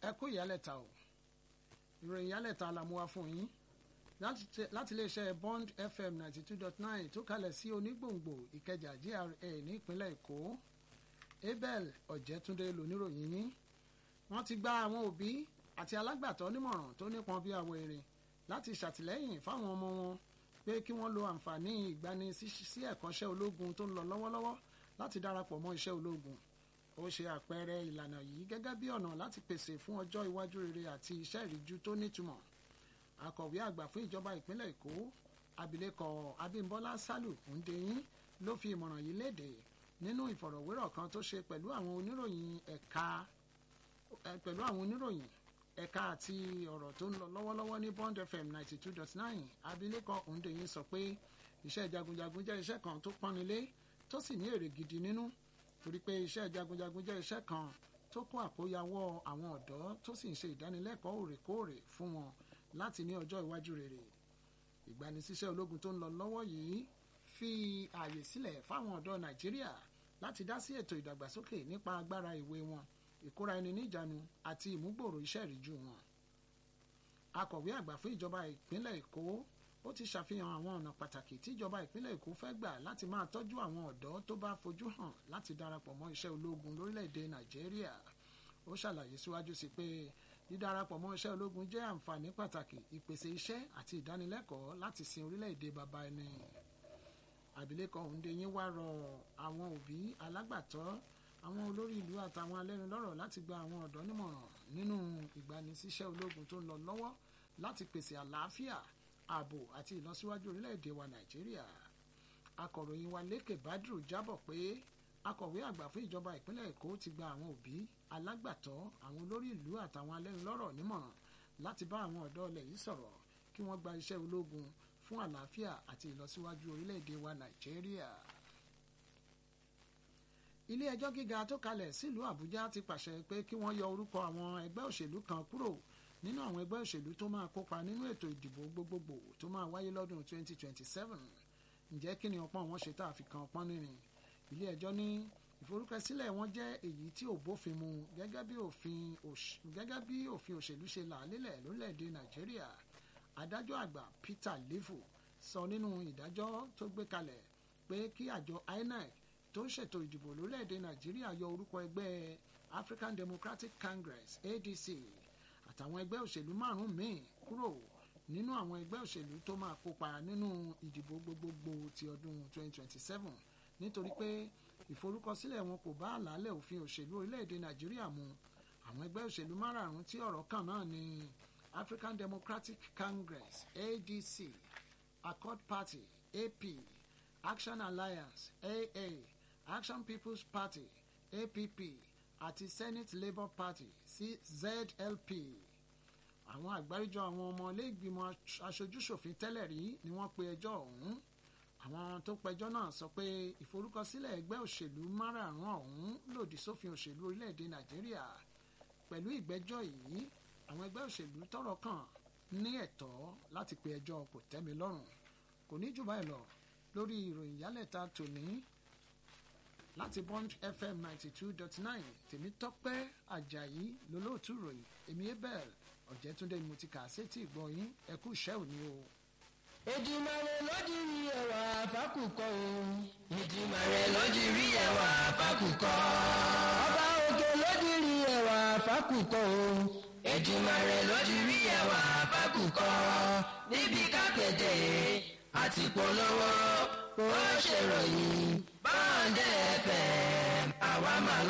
ẹ kú ìyálẹ̀ta o ìròyìn ìyálẹ̀ta la mú wá fún yín láti iléeṣẹ́ bond fm ninety two dot nine tó kalẹ̀ sí onígbòǹgbò ìkẹjà gra ní ìpínlẹ̀ èkó abel ọ̀jẹ̀túndé lóníròyìn yín wọ́n ti gba àwọn òbí àti alágbàtọ́ nímọ̀ràn tó nípọn bí àwọ̀ èrè láti ṣàtìlẹ́yìn fáwọn ọmọ wọn pé kí wọ́n lo àǹfààní ìgbani sí ẹ̀kọ́ṣẹ́ ológun tó ń lọ lọ́wọ́lọ́wọ́ láti darapọ̀ mọ́ iṣẹ́ ológun ó ṣe àpẹẹrẹ ìlànà yìí gẹ́gẹ́ bí ọ̀nà láti pèsè fún ọjọ́ iwájú rere àti iṣẹ́ ìríjú tó nítumọ̀ akọ̀wé àgbà fún ìjọba ìpínlẹ̀ èkó abilékọ abímbọ́lá sálù ǹdẹ̀yìn ló fi ìmọ̀ràn yìí léde nínú ìfọ̀rọ̀wérọ̀ kan tó ṣe pẹ̀lú àwọn oníròyìn ẹ̀ka pẹ̀lú àwọn oníròyìn ẹ̀ka àti ọ̀rọ̀ tó ń lọ lọ́wọ́lọ́wọ́ ní bond fm ninety two dot nine abilékọ ǹdẹ̀yìn sọ pé iṣẹ́ jagunjagun jẹ́ iṣẹ́ kan tó pọ́nilé tó sì ní èrè gidi nínú torí pé iṣẹ́ jagunjagun jẹ́ iṣẹ́ kan tó kó àkóyawọ́ àwọn ọ̀dọ́ tó sì ń ṣe ìdánilẹ́kọ̀ọ́ òrèkóòrè fún wọn láti ní ọjọ́ iwájú rere ìgbanisíṣẹ́ ológun tó ń lọ lọ́wọ́ yìí fi ààyè sílẹ̀ fáwọn ọ̀dọ́ nàìjíríà láti dá sí ètò ìdàgbàsókè nípa agbára ìwé wọn ìkóra ẹni níjàánu àti ìmúgbòòrò iṣẹ́ ìríjú wọn. akọ̀wé àgbà fún ìjọba ìpínlẹ̀ èkó ó ti ṣàfihàn àwọn ọ̀nà pàtàkì tí ìjọba ìpínlẹ̀ èkó fẹ́ gbà láti máa tọ́jú àwọn ọ̀dọ́ tó bá fojú hàn láti darapọ̀ mọ́ iṣẹ́ ológun lórílẹ̀‐èdè nàìjíríà ó ṣàlàyé síwájú sí pé dídarapọ̀ mọ́ iṣẹ́ ológun jẹ́ àǹfààní pàtàkì ìpèsè iṣẹ́ àti ìdánilẹ́kọ̀ọ́ láti sin orílẹ̀‐èdè baba ẹni. àbílẹ̀kọ Òǹdẹ̀yìn wá rọ àwọn òbí alágbàtọ́ àwọn olórí ìlú àtàwọn alẹ́nulọ́rọ̀ láti gba àwọn ọ̀dọ́ nímọ̀ràn nínú ìgbanisíṣẹ́ ológun tó ń lọ lọ́wọ́ láti pèsè àlàáfíà ààbò àti ìlọsíwájú orílẹ̀‐èdè wa Nàìjíríà. akọ̀ròyìn wa Lékè Badru jábọ̀ pé akọ̀wé àgbà fún ìjọba ìpínlẹ̀ Èkó ti gba àwọn òbí alágbàtọ́ àwọn olórí ìlú àtàwọn alẹ́nulọ́rọ̀ nímọ̀ràn láti bá àwọn ọ̀dọ́ ilẹ̀ yìí sọ̀rọ̀ kí wọ́n gba iṣẹ́ ológun fún àlàáfíà àti ìlọsíwájú orílẹ̀-èdè wa Nàìjíríà. ilé ẹjọ́ gíga tó kalẹ̀ sílùú Àbújá ti pàṣẹ pé kí wọ́n yọ orúkọ àwọn ẹgbẹ́ òṣèlú kan kúrò nínú àwọn ẹgbẹ́ òṣèlú tó máa kópa nínú ètò ìdìbò gbogbogbò tó máa wáyé lọ́dún 2027 ǹjẹ́ kí ni ọpọ́n wọn ṣe tá a fi kan ọpọ́n nírin ilé ẹjọ́ ní ìforúkọsílẹ̀ wọn jẹ́ èyí tí ò bófin mu gẹ́gẹ́ bí òfin gẹ́gẹ́ bí òfin òṣèlú ṣe là á lélẹ̀ lórílẹ̀‐èdè nàìjíríà adájọ́ àgbà peter levo sọ nínú ìdájọ́ tó gbé kalẹ̀ pé kí àjọ inec tó ń ṣètò ìdìbò lórílẹ̀‐èdè nàìjíríà yọ orúkọ ẹgbẹ́ african democratic congress adc àtàwọn ẹgbẹ́ òṣèlú márùn-ún míì kúrò nínú àwọn ẹgbẹ́ òṣèlú tó máa kópa nínú ìdìbò gbogbogbò ti ọdún 2027 nítorí pé ìforúkọsílẹ̀ wọn kò bá àlàálẹ̀ òfin òṣèlú orílẹ̀-èdè nàìjíríà mu àwọn ẹgbẹ́ òṣèlú márààrún tí ọ̀rọ̀ kàn náà ni african democratic congress adc accord party ap action alliance aa action people's party app àti senate labour party zlp àwọn àgbáríjọ àwọn ọmọ ilé ìgbìmọ̀ aṣojúṣòfin tẹ́lẹ̀ rí ni wọ́n pe ẹjọ́ ọ̀hún àwọn tó pẹjọ́ náà sọ pé ìforúkọsílẹ̀ ẹgbẹ́ òṣèlú márààrún ọ̀hún lòdì sófin òṣèlú orílẹ̀-èdè nàìjíríà pẹ̀lú ìgbẹ́jọ́ yìí àwọn ẹgbẹ́ òṣèlú tọ́rọ̀ kàn ní ẹ̀tọ́ láti pe ẹjọ́ kò tẹ́mi lọ́rùn kò ní jù báyìí lọ lórí ìròyìn yálẹ̀ta tòní láti bond fm ninety two dot nine tèmítọ́pẹ́ àjàyí lólóòtú ròyìn èmi abel ọ̀jẹ̀túndé mo ti kà á sétí ìgbọ́ yín ẹ kú iṣẹ́ òní o. Èdùmàrè lójì rí ẹwà fákùkọ o. Èdùmàrè lójì rí ẹwà fákùkọ. Ọba òkè lójì rí ẹwà fákùkọ o. Èdùmàrè lójì rí ẹwà fákùkọ. Níbi kápẹ́tẹ̀ àti polówó ó ṣèròyìn báńdẹ̀ fẹ̀ àwa máa lọ.